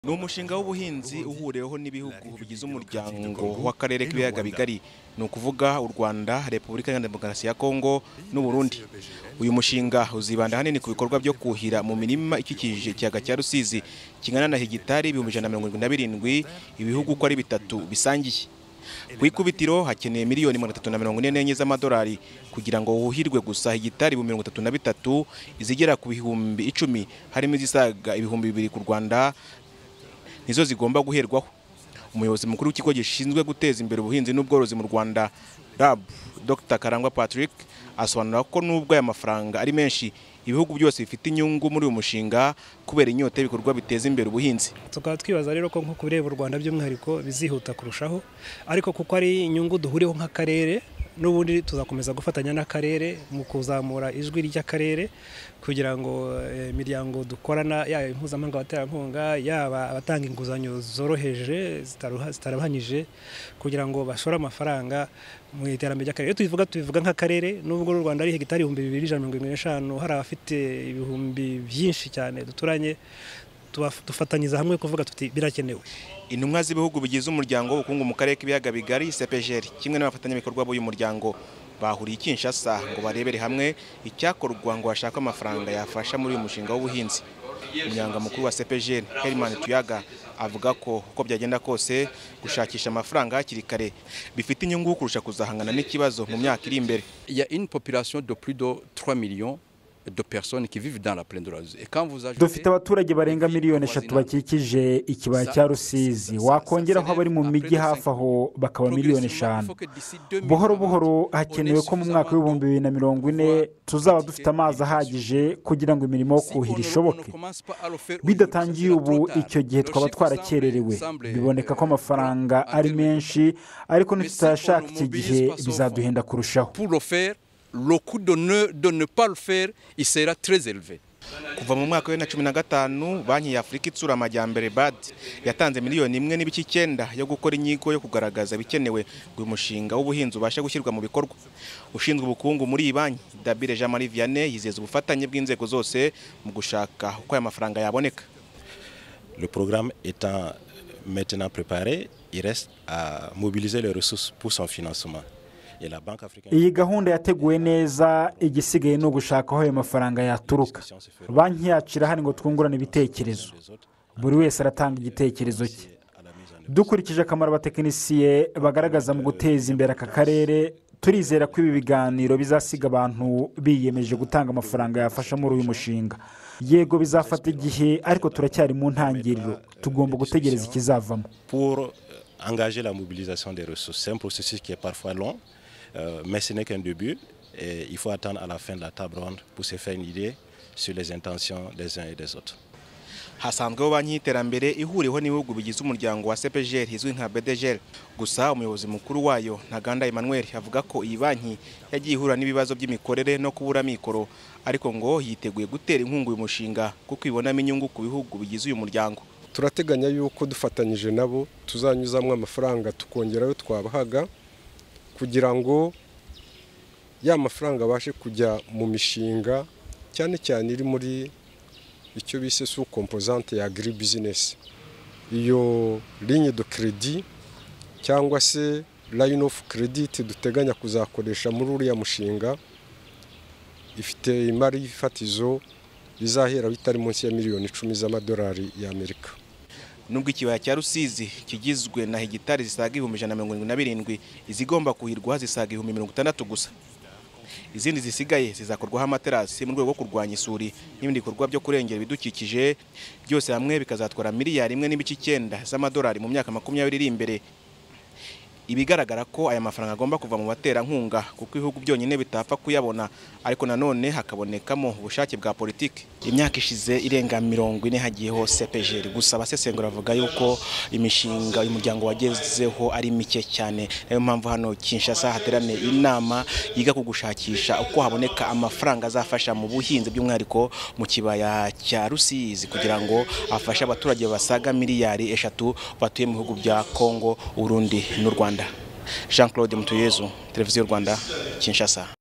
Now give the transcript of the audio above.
ni umushinga w'ubuhinzi uhuriweho n'ibihugu bigize umuryango w'akarere k'ibiyaga bigari ni ukuvuga u rwanda repubulika iharanira demokarasi ya kongo n'u burundi uyu mushinga uzibanda ahanini ku bikorwa byo kuhira mu mirima ikikije ikiyaga cya rusizi kingana na hegitari ibihumbi ijana na mirongo irindwi na birindwi ibihugu uko ari bitatu bisangiye ku ikubitiro hakeneye miliyoni magana atatu na mirongo ine n'enye z'amadolari kugira ngo wuhirwe gusa hegitari ibihumbi mirongo itatu na bitatu izigera ku bihumbi icumi harimo izisaga ibihumbi bibiri ku rwanda nizo zigomba guherwaho umuyobozi mukuru w'ikigo gishinzwe guteza imbere ubuhinzi n'ubworozi mu rwanda rab dr karangwa patrick asobanura ko nubwo aya mafaranga ari menshi ibihugu byose bifite inyungu muri uyu mushinga kubera inyota y'ibikorwa biteza imbere ubuhinzi tukaba twibaza rero ko nko ku bireba u rwanda by'umwihariko bizihuta kurushaho ariko kuko ari inyungu duhuriyeho nk'akarere n'ubundi tuzakomeza gufatanya n'akarere mu kuzamura ijwi ry'akarere kugira ngo eh, imiryango dukorana yaba impuzamahanga abaterankunga yaba abatanga inguzanyo zoroheje zitaruha- zitarabanyije kugira ngo bashore amafaranga mu iterambere ry'akarere iyo tubivuga tubivuga nk'akarere n'ubwo u rwanda ari hegitari ibihumbi bibiri ijana na mirongo irindwi n'eshanu hari abafite ibihumbi byinshi cyane duturanye tuba- dufatanyiza hamwe kuvuga tuti birakenewe intumwa z'ibihugu bigize umuryango w'ubukungu mu karere k'ibiyaga bigari CPGL kimwe n'abafatanyabikorwa b'uyu muryango bahuriye i Kinshasa ngo barebere hamwe icyakorwa ngo hashakwe amafaranga yafasha muri uyu mushinga w'ubuhinzi umunyamabanga mukuru wa CPGL Herman Tuyaga avuga ko uko byagenda kose gushakisha amafaranga hakiri kare bifite inyungu kurusha kuzahangana n'ikibazo mu myaka iri imbere Il y a une population de plus de 3 millions de personnes qui vivent dans la plaine de la Russie. Et quand vous ajoutez- dufite abaturage barenga miliyoni eshatu bakikije ikibaya cya rusizi wakongeraho abari mu mijyi hafi aho bakaba miliyoni eshanu buhoro buhoro hakenewe ko mu mwaka w'ibihumbi bibiri na mirongo ine tuzaba dufite amazi ahagije kugira ngo imirimo yo kuhira ishoboke bidatangiye ubu icyo gihe twaba twarakererewe biboneka ko amafaranga ari menshi ariko nitutayashaka iki gihe bizaduhenda kurushaho Pour le faire, le coût de ne, de ne pas le faire, il sera très élevé. kuva mu mwaka wa bibiri na cumi na gatanu banki ya afurika itsura amajyambere bad yatanze miliyoni imwe n'ibice icyenda yo gukora inyigo yo kugaragaza ibikenewe ngo uyu mushinga w'ubuhinzi ubashe gushyirwa mu bikorwa ushinzwe ubukungu muri iyi banki dabire jean marie vianney yizeza ubufatanye bw'inzego zose mu gushaka uko aya mafaranga yaboneka Le programme étant maintenant préparé, il reste à mobiliser les ressources pour son financement. Et la Banque africaine iyi gahunda yateguwe neza igisigaye ni ugushaka aho ayo mafaranga yaturuka banki yacu irahari ngo twungurane ibitekerezo buri wese aratanga igitekerezo cye dukurikije akamaro abatekinisiye bagaragaza mu guteza imbere aka karere turizera ko ibi biganiro bizasiga abantu biyemeje gutanga amafaranga yafasha muri uyu mushinga yego bizafata igihe ariko turacyari mu ntangiriro tugomba gutegereza ikizavamo pour euh, engager la mobilisation des ressources. C'est un processus qui est parfois long, euh, mais ce n'est qu'un début. Et il faut attendre à la fin de la table ronde pour se faire une idée sur les intentions des uns et des autres. hasanzweho banki y'iterambere ihuriweho n'ibihugu bigize umuryango wa CPGL izwi nka BDGL gusa umuyobozi mukuru wayo Ntaganda Emmanuel avuga ko iyi banki yagiye ihura n'ibibazo by'imikorere no kubura mikoro ariko ngo yiteguye gutera inkunga uyu mushinga kuko ibonamo inyungu ku bihugu bigize uyu muryango turateganya yuko dufatanyije nabo tuzanyuzamo amafaranga tukongera ayo twabahaga kugira ngo ya mafaranga abashe kujya mu mishinga cyane cyane iri muri icyo bise su kompozante ya agiri bizinesi iyo linye do keredi cyangwa se layini ofu kerediti duteganya kuzakoresha muri uriya mushinga ifite imari y'ifatizo izahera bitari munsi ya miliyoni icumi z'amadolari y'amerika nubwo ikibaya cya Rusizi kigizwe na hegitari zisaga ibihumbi ijana na mirongo irindwi na birindwi izigomba kuhirwa zisaga ibihumbi mirongo itandatu gusa izindi zisigaye zizakorwaho amaterasi mu rwego rwo kurwanya isuri n'ibindi bikorwa byo kurengera ibidukikije byose hamwe bikazatwara miliyari imwe n'ibice icyenda z'amadolari mu myaka makumyabiri iri imbere ibigaragara ko aya mafaranga agomba kuva mu baterankunga kuko ibihugu byonyine bitapfa kuyabona ariko nanone hakabonekamo ubushake bwa politiki imyaka ishize irenga mirongo ine hagiyeho CPGL gusa abasesengura bavuga yuko imishinga uyu muryango wagezeho ari mike cyane niyo mpamvu hano Kinshasa hateraniye inama yiga ku gushakisha uko haboneka amafaranga azafasha mu buhinzi by'umwihariko mu kibaya cya Rusizi kugira ngo afashe abaturage basaga miliyari eshatu batuye mu bihugu bya Kongo, Urundi n'u Rwanda Jean Claude Mutuyezu Televiziyo Rwanda Kinshasa